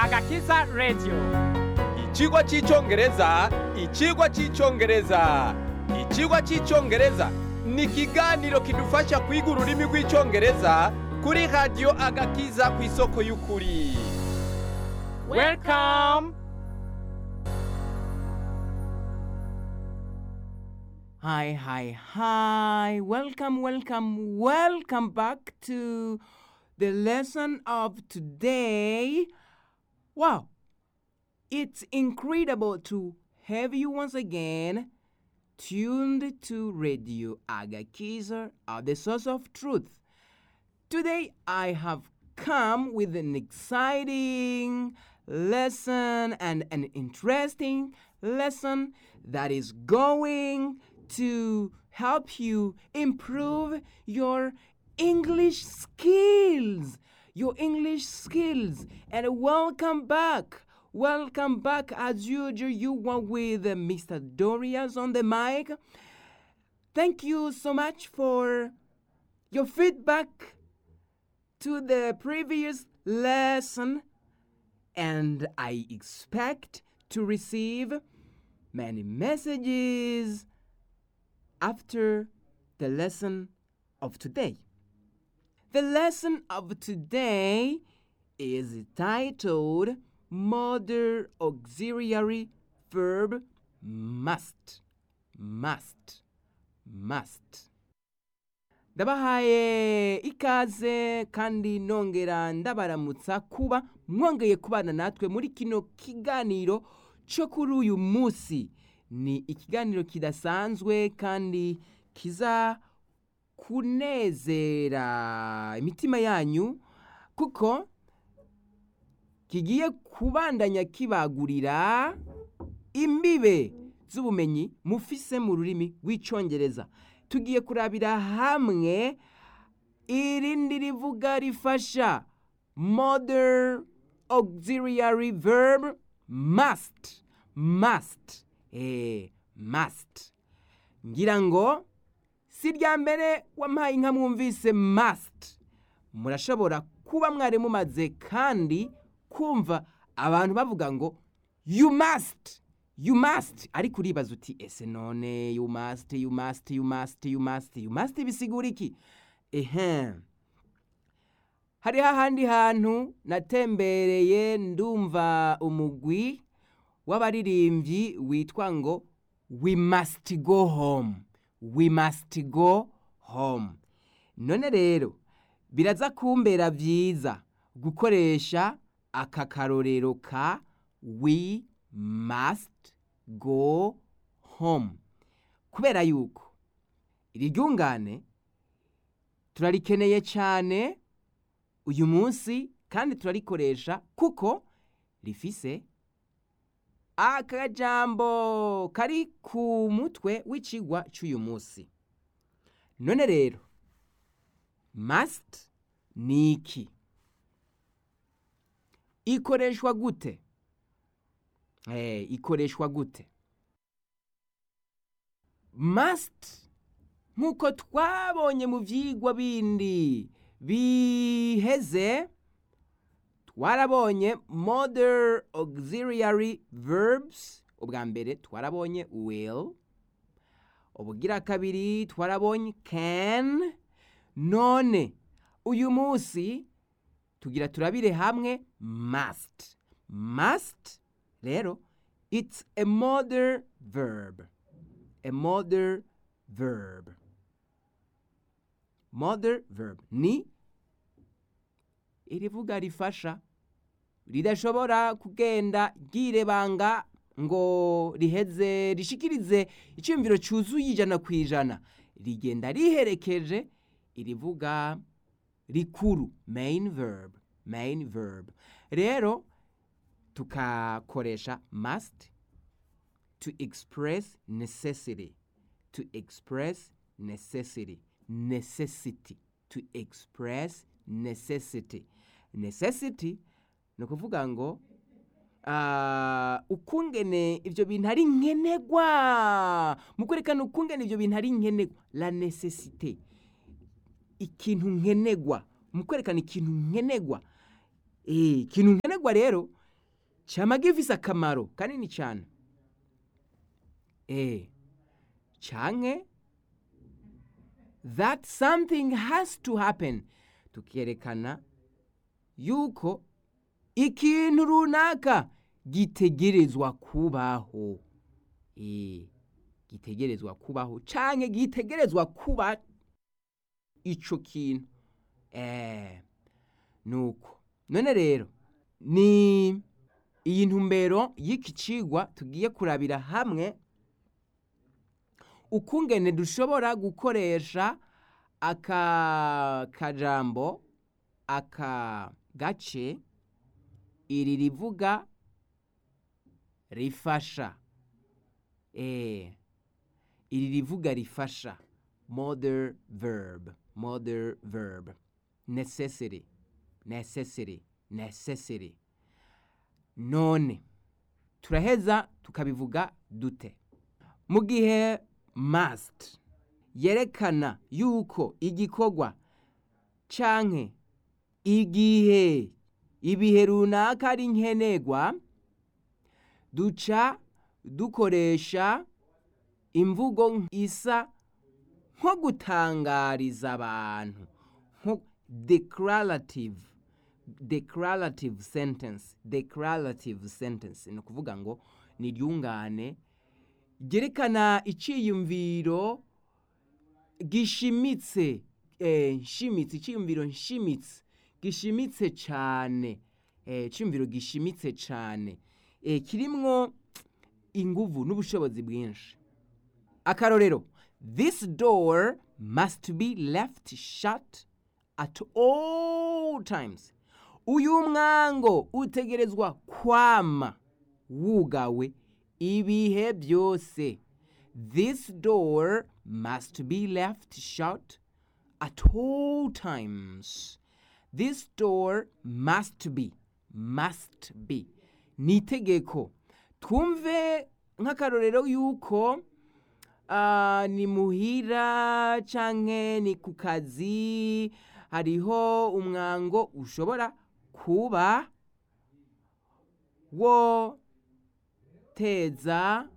agakiza radio Ikigwa cy'icyongereza ikigwa cy'icyongereza ikigwa cy'icyongereza ni ikiganiro kidufasha kwiga ururimi rw'icyongereza kuri radiyo agakiza ku isoko y'ukuri welcome Hi, hi, hi. Welcome, welcome, welcome back to the lesson of today. Wow, it's incredible to have you once again tuned to Radio Agakiza, uh, the source of truth. Today I have come with an exciting lesson and an interesting lesson that is going to help you improve your English skills. Your English skills. And welcome back. Welcome back as usual. You were with uh, Mr. Dorias on the mic. Thank you so much for your feedback to the previous lesson, and I expect to receive many messages after the lesson of today. The lesson of today is titled Modern Auxiliary Verb Must. Must. Must. ndabahaye ikaze kandi nongera ndabaramutsa kuba mwongeye kubana natwe muri kino kiganiro cyo kuri uyu munsi ni ikiganiro kidasanzwe kandi kiza kunezera imitima yanyu kuko kigiye kubandanya kibagurira imbibe z'ubumenyi mufise mu rurimi rw'icyongereza tugiye kurabira hamwe irindi rivuga rifasha modern auxiliary verb must must eh must ngira ngo si irya mbere wampaye inka mwumvise must murashobora kuba mwari mumaze kandi kumva abantu bavuga ngo you must you must ariko uribaza uti ese none you must you must you must you must you must bisigura iki ehe hariho ahandi hantu natembereye ndumva umugwi w'abaririmbyi witwa ngo we must go home we must go home none rero biraza kumbera byiza gukoresha aka karorero ka we must go home kubera yuko iri ryungane turarikeneye cyane uyu munsi kandi turarikoresha kuko rifise akajambo kari ku mutwe w'ikigwa cy'uyu munsi none rero must ni iki ikoreshwa gute eh ikoreshwa gute must nk'uko twabonye mu byigwa bindi biheze twarabonye modern auxiliary verbs ubwa mbere twarabonye will ubugira kabiri twarabonye can none uyu munsi tugira turabire hamwe must must rero it's a modern verb a modern verb modern verb ni irivuga rifasha ridashobora kugenda ryirebanga ngo riheze rishikirize icyumviro cyuzuye ijana ku ijana rigenda riherekeje irivuga rikuru main verb main verb rero tukakoresha must to express necessity to express necessity necessity to express necessity necessity ni ukuvuga ngo ah, ukungene ibyo bintu ari nkenegwa mu kwerekana ukungene ibyo bintu ari nkenegwa la necessite ikintu nkenegwa mu kwerekana ikintu nkenegwa Eh, ikintu nkenegwa rero cyama gifise akamaro kanini cyane eh canke that something has to happen tukerekana yuko ikintu runaka gitegerezwa kubaho eh gitegerezwa kubaho canke gitegerezwa kuba ico kintu eh nuko none rero ni iyi ntumbero y'iki cigwa tugiye kurabira hamwe ukungene dushobora gukoresha aka kajambo aka gace iri rivuga rifasha eh iri rivuga rifasha modern verb modern verb necessity necessity necessity none turaheza tukabivuga dute mu gihe must yerekana yuko igikorwa canke igihe ibihe runaka ari nkenerwa duca dukoresha imvugo isa nko gutangariza abantu nko declarative declarative sentence declarative sentence ni ukuvuga ngo ni iryungane ryerekana iciyumviro gishimitse eh, nshimitse iciyumviro nshimitse gishimitse cyane eh, iciyumviro gishimitse cyane eh, kirimwo inguvu n'ubushobozi bwinshi akarorero this door must be left shut at all times uyu mwango utegerezwa kwama wugawe ibihe byose this door must be left shut at all times this door must be must be ni itegeko twumve nk'akarorero yuko ah, ni muhira canke ni ku kazi hariho umwango ushobora kuba wo teza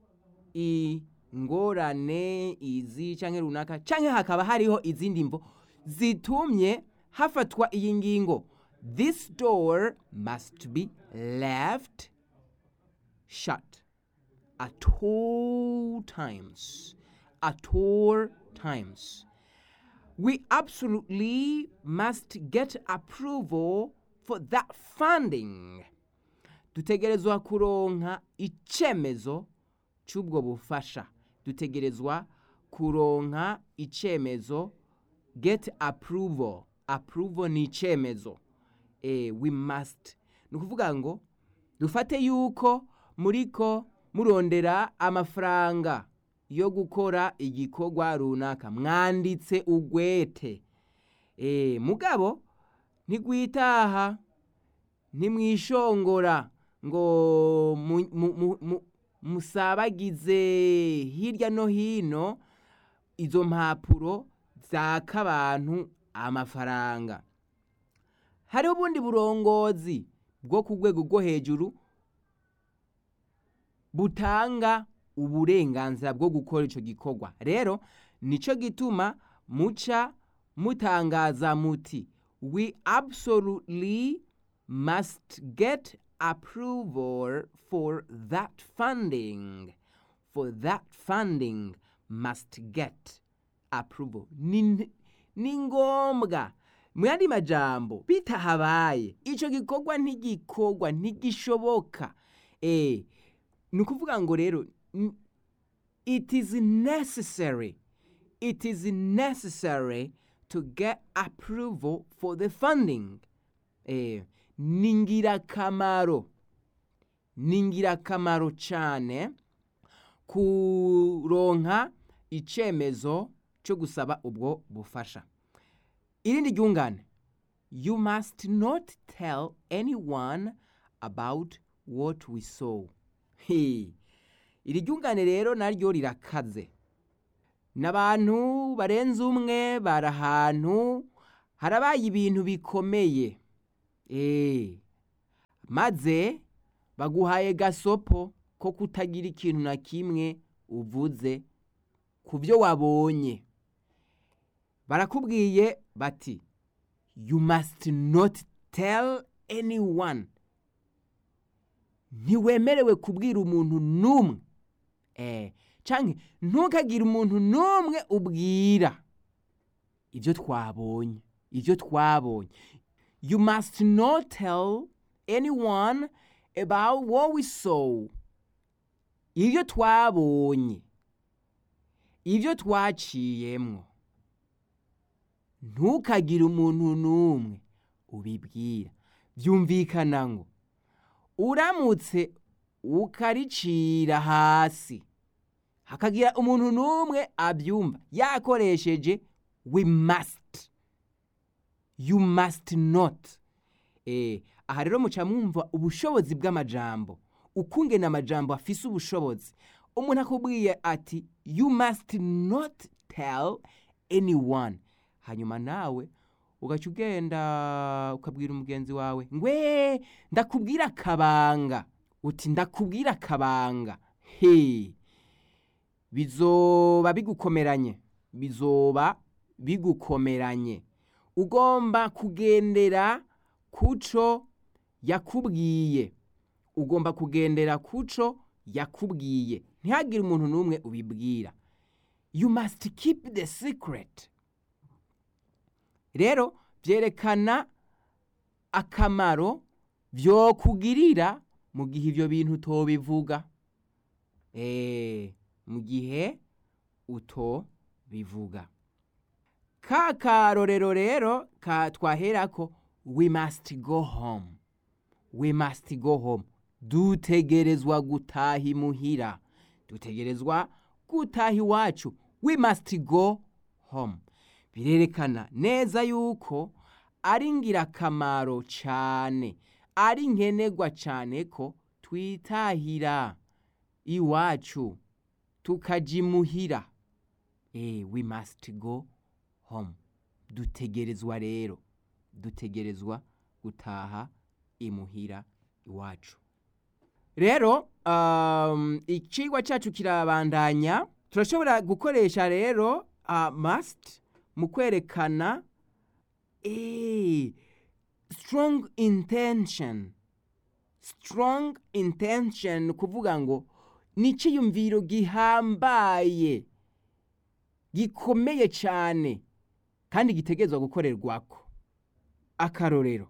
ingorane izi canke runaka canke hakaba hariho izindi mvo zitumye hafatwa iyi ngingo this door must be left shut at all times at all times we absolutely must get approval for that funding dutegerezwa kuronka icemezo c'ubwo bufasha dutegerezwa kuronka icemezo get approval approval ni icemezo eh, we must ni ukuvuga ngo dufate yuko muriko murondera amafaranga yo gukora igikorwa runaka mwanditse ugwete eh, mugabo ntigwitaha ntimwishongora ngo mu- mu- mu- mu- musabagize hirya no hino izo mpapuro zaka abantu amafaranga hariho ubundi burongozi bwo ku rwego rwo hejuru butanga uburenganzira bwo gukora icyo gikorwa rero nicyo gituma muca mutangaza muti we absolutely must get approval for that funding for that funding must get approval ni, ni ngombwa mu yandi majambo bitahabaye icyo gikorwa ntigikorwa ntigishoboka eh, ni ukuvuga ngo rero n- it is necessary it is necessary to get approval for the funding eh, ni ngirakamaro ni ngirakamaro cyane kuronka icemezo cyo gusaba ubwo bufasha irindi ryungane you must not tell anyone about what we saw He. iri ryungane rero naryo rirakaze n'abantu barenze umwe bari ahantu harabaye ibintu bikomeye Eh, maze baguhaye gasopo ko kutagira ikintu na kimwe uvuze ku byo wabonye barakubwiye bati you must not tell anyone ntiwemerewe kubwira umuntu n'umwe eh canke ntukagire umuntu n'umwe ubwira ibyo twabonye ibyo twabonye you must not tell anyone about what we saw ibyo twabonye ibyo twaciyemwo ntukagire umuntu n'umwe ubibwira byumvikana ngo uramutse ukaricira hasi hakagira umuntu n'umwe abyumva yakoresheje we must you must not eh aha rero muca mwumva ubushobozi bw'amajambo ukungena amajambo afise ubushobozi umuntu akubwiye ati you must not tell anyone hanyuma nawe ugaca ugenda ukabwira umugenzi wawe ngwe ndakubwira akabanga uti ndakubwira akabanga he bizoba bigukomeranye bizoba bigukomeranye ugomba kugendera kuco yakubwiye ugomba kugendera kuco yakubwiye ntihagire umuntu n'umwe ubibwira you must keep the secret rero byerekana akamaro byokugirira mu gihe ibyo bintu utobivuga eh mu gihe utobivuga ka karorero rero ka twaherako we must go home we must go home dutegerezwa gutaha imuhira dutegerezwa gutaha iwacu we must go home birerekana neza yuko ari ngirakamaro cyane ari nkenerwa cyane ko twitahira iwacu tukajya imuhira eh we must go home dutegerezwa rero dutegerezwa gutaha imuhira iwacu rero um, ikigwa cyacu kirabandanya turashobora gukoresha rero uh, must mu kwerekana eh, strong intention strong intention kuvuga ngo ni icyiyumviro gihambaye gikomeye cyane kandi gitegerezwa gukorerwako akarorero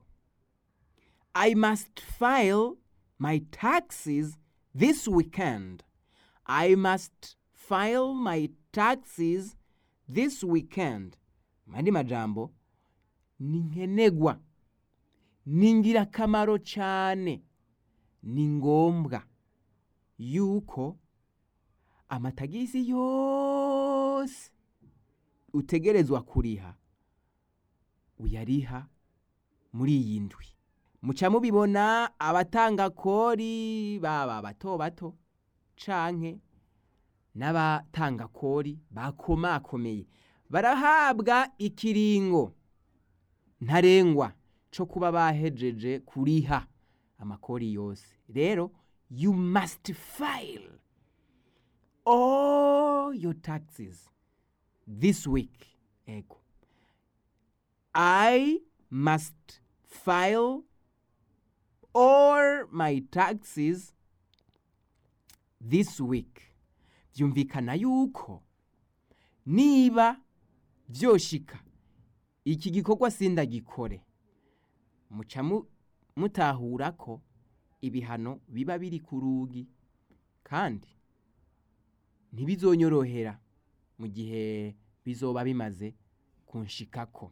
i must file my taxes this weekend i must file my taxes this weekend mandi majambo ni nkenegwa ni ngirakamaro cyane ni ngombwa yuko amatagisi yose utegerezwa kuriha uyariha muri iyi ndwi muca mubibona abatanga kori baba bato bato canke n'abatanga kori bakomakomeye barahabwa ikiringo ntarengwa co kuba bahejeje kuriha amakori yose rero you must file all your taxes this week ego i must file all my taxes this week byumvikana yuko niba byoshika iki gikorwa sindagikore muca mu- mutahura ko ibihano biba biri ku rugi kandi ntibizonyorohera mu gihe bizoba bimaze kunshikako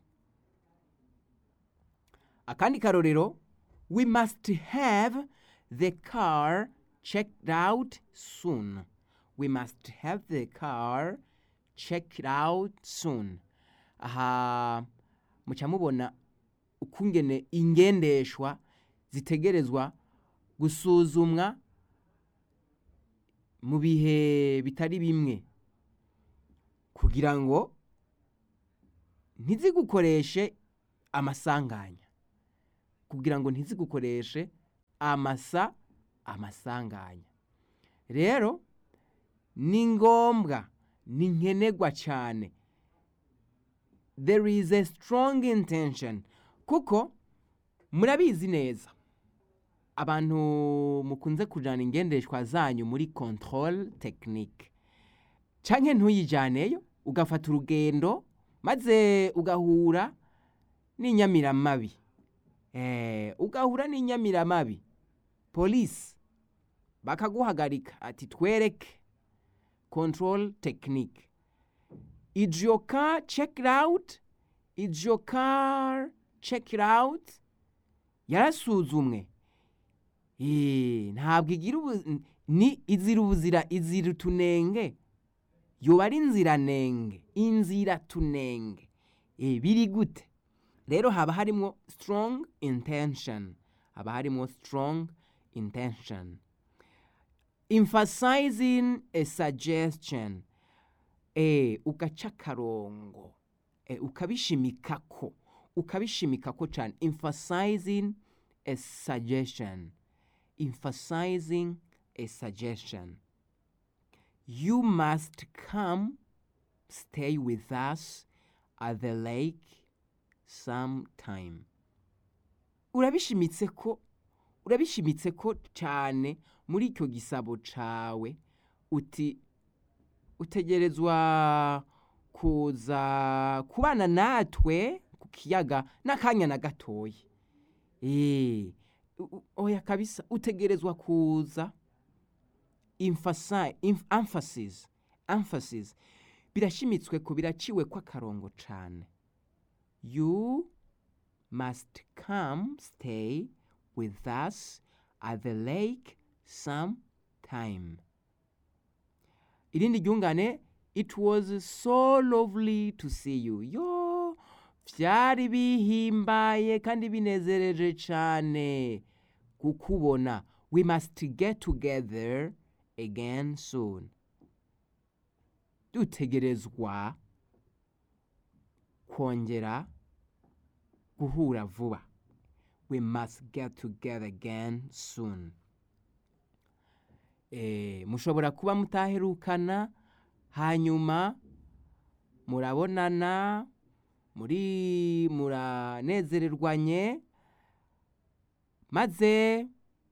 akandi karorero we must have the car checked out soon we must have the car checked out soon aha muca mubona ukungene ingendeshwa zitegerezwa gusuzumwa mu bihe bitari bimwe kugira ngo ntizigukoreshe amasanganya kugira ngo ntizigukoreshe amasa amasanganya rero ni ngombwa ni nkenerwa cyane there is a strong intention kuko murabizi neza abantu mukunze kujyana ingendeshwa zanyu muri control technique canke ntuyijyaneyo ugafata urugendo maze ugahura n'inyamiramabi eh, ugahura n'inyamiramabi polisi bakaguhagarika ati twereke control technique is your car checked out is your car checked out yarasuzumwe Eh, ntabwo igira ubu ni izira ubuzira izira utunenge yoba ari inziranenge inzira tunenge Eh, biri gute rero haba harimo strong intention haba harimo strong intention emphasizing a suggestion eh, ugaca akarongo eh, ukabishimikako ukabishimikako cyane emphasizing a suggestion emphasizing a suggestion you must come stay with us at the lake sometime urabishimitse ko urabishimitse ko cyane muri icyo gisabo cawe uti utegerezwa kuza kubana natwe ku kiyaga n'akanya na gatoya Eh, u- u- oya kabisa utegerezwa kuza emphasi- em- emphasis emphasis birashimitswe ko biraciwe ko akarongo cyane you must come stay with us at the lake sometime irindi ryungane it was so lovely to see you yo byari bihimbaye kandi binezereje cyane kukubona we must get together again soon dutegerezwa kongera guhura vuba we must get together again soon eh, mushobora kuba mutaherukana hanyuma murabonana muri muranezererwanye maze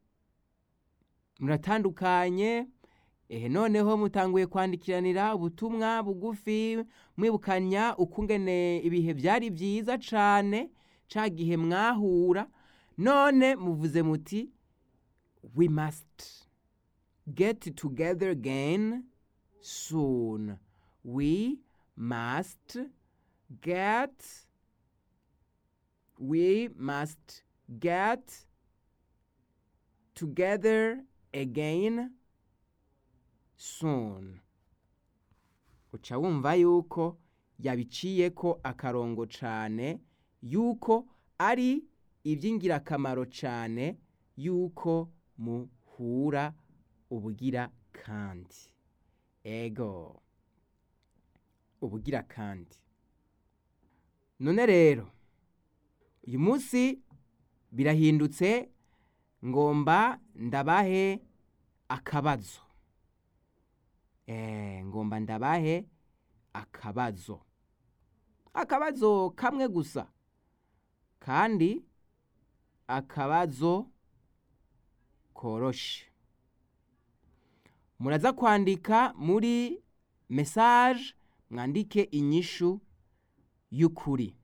muratandukanye ehe noneho mutanguye kwandikiranira ubutumwa bugufi mwibukanya ukungene ibihe byari byiza cyane ca gihe mwahura none muvuze muti we must get together again soon we must get we must get together again soon uca wumva yuko yabiciye ko akarongo cyane yuko ari iby'ingirakamaro cyane yuko muhura ubugira kandi ego ubugira kandi none rero uyu munsi birahindutse ngomba ndabahe akabazo eh ngomba ndabahe akabazo akabazo kamwe gusa kandi akabazo koroshe muraza kwandika muri mesaje mwandike inyishu y'ukuri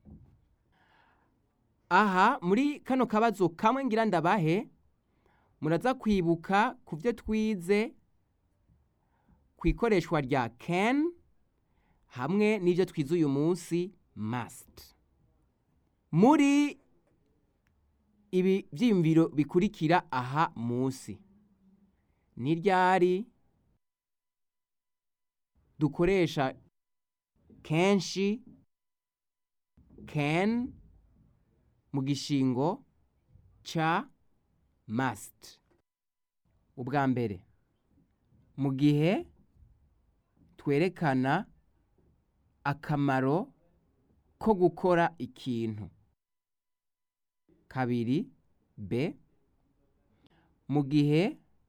aha muri kano kabazo kamwe ngira ndabahe muraza kwibuka ku byo twize ku ikoreshwa rya can hamwe n'ibyo twize uyu munsi must muri ibi byiyumviro bikurikira aha munsi ni ryari dukoresha kenshi can mu gishingo ca must ubwa mbere mu gihe twerekana akamaro ko gukora ikintu kabiri b mu gihe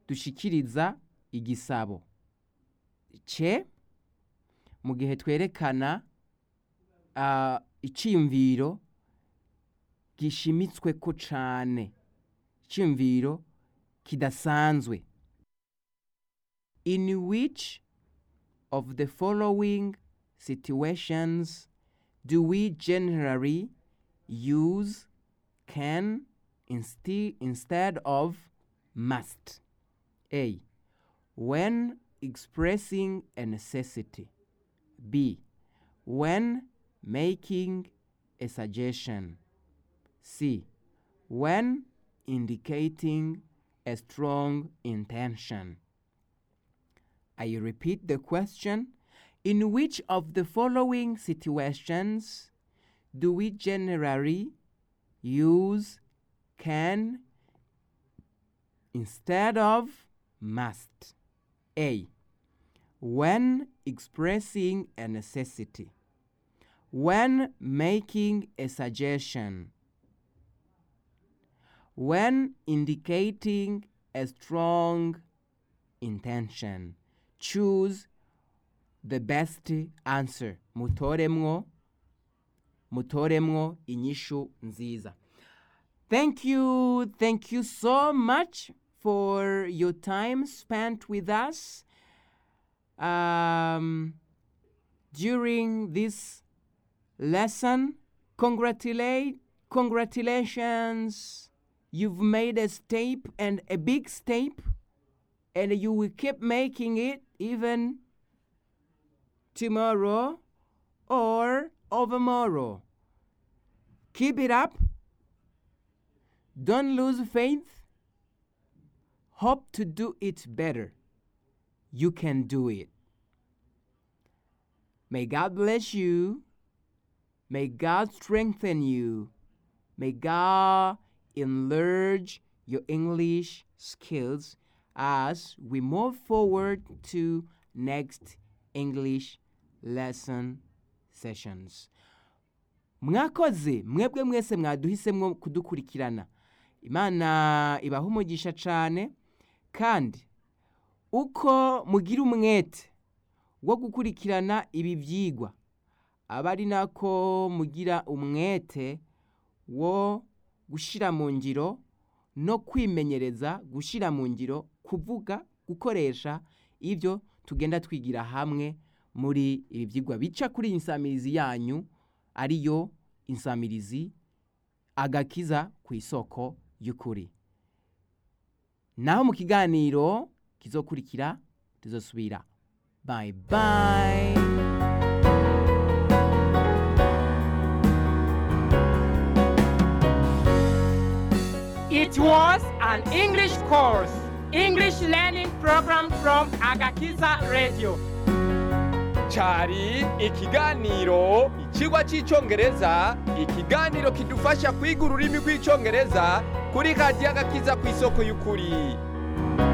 dushikiriza igisabo ce mu gihe twerekana ah, iciyumviro gishimitswe ko cane iciyumviro kidasanzwe in which of the following situations do we generally use can insti- instead of must? A. When expressing a necessity. B. When making a suggestion. C. When indicating a strong intention. I repeat the question. In which of the following situations do we generally use can instead of must? A. When expressing a necessity. When making a suggestion. When indicating a strong intention. Choose the best answer. Mutoremwo mutoremwo inyishu nziza. Thank you, thank you so much for your time spent with us um, during this lesson. Congratulate, congratulations! You've made a step and a big step, and you will keep making it even tomorrow or overmorrow. Keep it up. Don't lose faith. Hope to do it better. You can do it. May God bless you. May God strengthen you. May God enlarge your English skills as we move forward to next English lesson sessions. mwakoze mwebwe mwese mwaduhisemo kudukurikirana imana ibaha umugisha cyane kandi uko mugira umwete wo gukurikirana ibi byigwa aba ari nako mugira umwete wo gushyira mu ngiro no kwimenyereza gushyira mu ngiro kuvuga gukoresha ibyo tugenda twigira hamwe muri ibi byigwa bica kuri iyi nsamirizi yanyu ariyo insamirizi agakiza ku isoko y'ukuri naho mu kiganiro kizokurikira tuzosubira bayi bayi It was an English course, English learning program from Agakiza Radio. cyari ikiganiro ikigwa cy'icyongereza ikiganiro kidufasha kwiga ururimi rw'icyongereza kuri radiyo agakiza ku isoko y'ukuri